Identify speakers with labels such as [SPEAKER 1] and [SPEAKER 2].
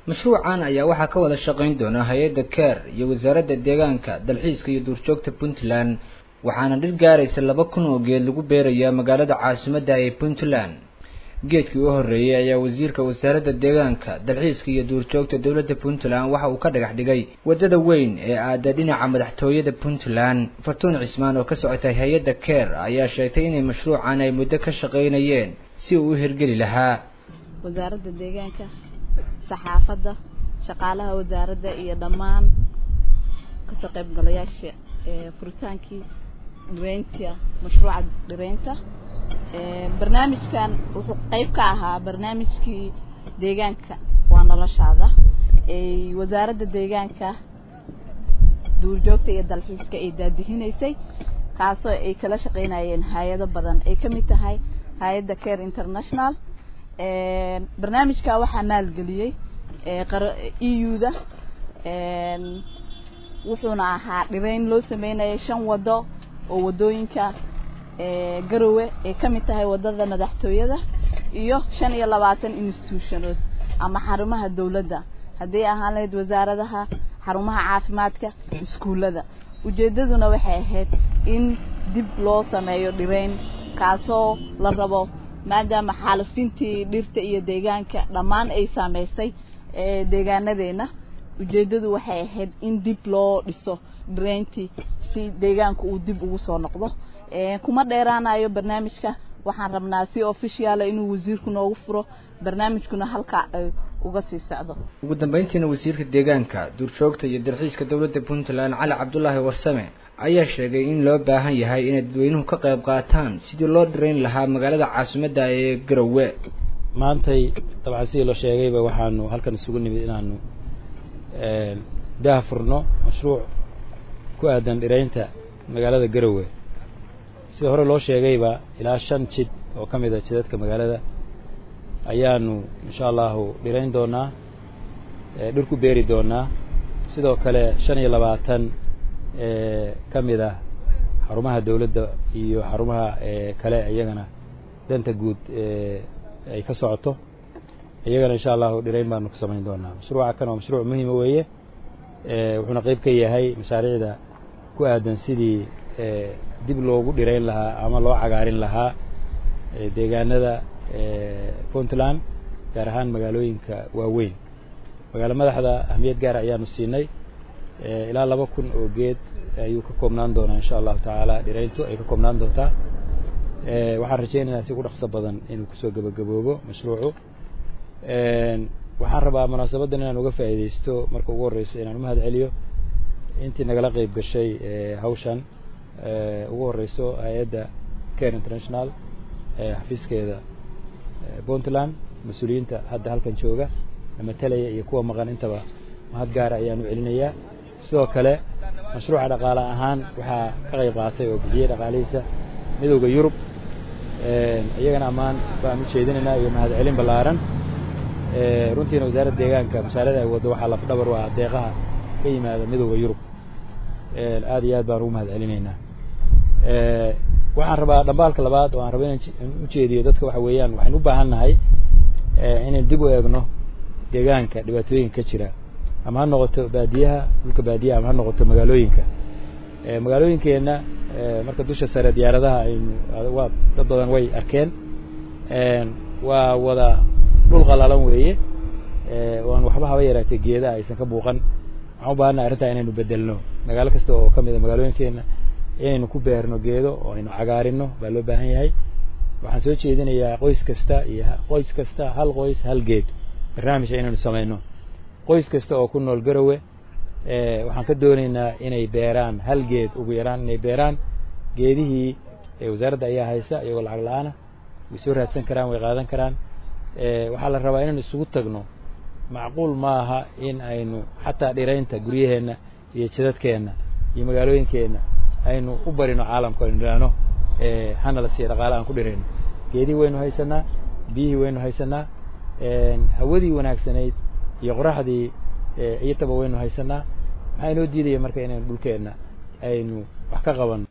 [SPEAKER 1] mashruucan ayaa waxaa ka wada shaqayn doona hay-adda care iyo wasaaradda deegaanka dalxiiska iyo duurjoogta puntland waxaana dhir gaaraysa laba kun oo geed lagu beerayaa magaalada caasimadda ee puntland geedkii u horreeyey ayaa wasiirka wasaaradda deegaanka dalxiiska iyo duurjoogta dowladda puntland waxa uu ka dhagax dhigay waddada weyn ee aada dhinaca madaxtooyada puntland fartuun cismaan oo ka socotay hay-adda care ayaa sheegtay inay mashruucan ay muddo ka shaqaynayeen si uu u hirgeli lahaa
[SPEAKER 2] wasaaradda deegaanka saxaafadda shaqaalaha wasaaradda iyo dhammaan kasoo qaybgalayaasha furitaankii dhireynta mashruuca dhireynta barnaamijkan wuxuu qayb ka ahaa barnaamijkii deegaanka waa noloshaada wasaaradda deegaanka duurjoogta iyo dalxiiska ay daadihinaysay kaasoo ay kala shaqaynayeen hay-ado badan ay ka mid tahay hay-adda care international barnaamijka waxaa maalgeliyey e u-da wuxuuna ahaa dhireyn loo sameynaya shan wado oo wadooyinka garowe ay ka mid tahay wadada madaxtooyada iyo shan iyo labaatan institutionood ama xarumaha dawladda hadday ahaan lahayd wasaaradaha xarumaha caafimaadka iskuullada ujeeddaduna waxay ahayd in dib loo sameeyo dhireyn kaasoo la rabo maadaama xaalafintii dhirta iyo deegaanka dhammaan ay saameysay deegaanadeena ujeeddadu waxay ahayd in dib loo dhiso dhireyntii si deegaanka uu dib ugu soo noqdo kuma dheeraanayo barnaamijka waxaan rabnaa si officiala inuu wasiirku noogu furo barnaamijkuna halka ay uga sii socdo
[SPEAKER 1] ugu dambeyntiina wasiirka deegaanka duurjoogta iyo dalxiiska dowladda puntland cali cabdulaahi warsame ayaa sheegay in loo baahan yahay inay dadweynuhu ka qayb qaataan sidii loo dhirayn lahaa magaalada caasimadda ee garowe
[SPEAKER 3] maantay dabcan sidii loo sheegayba waxaanu halkan isugu nimid inaanu daah furno mashruuc ku aadan dhiraynta magaalada garowe sida hore loo sheegayba ilaa shan jid oo ka mid a jidadka magaalada ayaanu insha allahu dhirayn doonaa dhir ku beeri doonaa sidoo kale shan iyo labaatan ka mid ah xarumaha dawladda iyo xarumaha kale iyagana danta guud ay ka socoto iyagana insha allahu dhirayn baanu ku samayn doonaa mashruuca kan waa mashruuc muhiima weeye wuxuuna qayb ka yahay mashaariicda ku aadan sidii dib loogu dhirayn lahaa ama loo cagaarin lahaa deegaanada puntland gaar ahaan magaalooyinka waaweyn magaalo madaxda ahmiyad gaara ayaanu siinay ilaa laba kun oo geed ayuu ka koobnaan doonaa insha allahu tacaala dhirayntu ay ka koobnaan doontaa waxaan rajaynaynaa si ugu dhaqso badan inuu kusoo gebagaboobo mashruucu waxaan rabaa munaasabaddan inaan uga faa'iidaysto marka ugu horreysa inaan umahad celiyo intii nagala qeyb gashay hawshan ugu horeyso hay-adda care international xafiiskeeda puntland mas-uuliyiinta hadda halkan jooga matalaya iyo kuwa maqan intaba mahad gaara ayaan u celinayaa sidoo kale mashruuca dhaqaale ahaan waxaa ka qayb qaatay oo bixiyey dhaqaalihiisa midowda yurub iyagana ammaan baan u jeedinaynaa iyo mahad celin ballaaran runtiina wasaaradda deegaanka mashaarada ay waddo waxaa lafdhabar u ah deeqaha ka yimaada midowda yurub aad iyo aad baan ugu mahad celinaynaa waxaan rabaa dhambaalka labaad oo aan raba inaan ujeediyo dadka waxa weeyaan waxaynu u baahan nahay inaynu dib u eegno deegaanka dhibaatooyinka ka jira ama ha noqoto baadiyaha dhulka baadiyaha ama ha noqoto magaalooyinka magaalooyinkeenna marka dusha sare diyaaradaha aynu waa dad badan way arkeen waa wada dhul qalalan weeye oan waxba haba yaraatee geedaha aysan ka buuqan waxaan u baahannahay arrintaa inaynu bedelno magaalo kasta oo ka mid a magaalooyinkeenna inaynu ku beerno geedo oo aynu cagaarino baa loo baahan yahay waxaan soo jeedinayaa qoys kasta iyo qoys kasta hal qoys hal geed barnaamijka inaynu samayno qoys kasta oo ku nool garowe waxaan ka doonaynaa inay beeraan hal geed ugu yaraan inay beeraan geedihii wasaaradda ayaa haysa iyagoo lacag la-aana way soo raadsan karaan way qaadan karaan waxaa la rabaa inaynu isugu tagno macquul maaha in aynu xataa dhiraynta guryaheenna iyo jidadkeenna iyo magaalooyinkeenna aynu u barino caalamka aynu idhaahno hana la siiya dhaqaale aan ku dhirayno geedihii waynu haysanaa biyihii waynu haysanaa hawadii wanaagsanayd iyo qoraxdii iyotaba waynu haysanaa maxaa inoo diidaya marka inaynu dhulkeenna aynu wax ka qabanno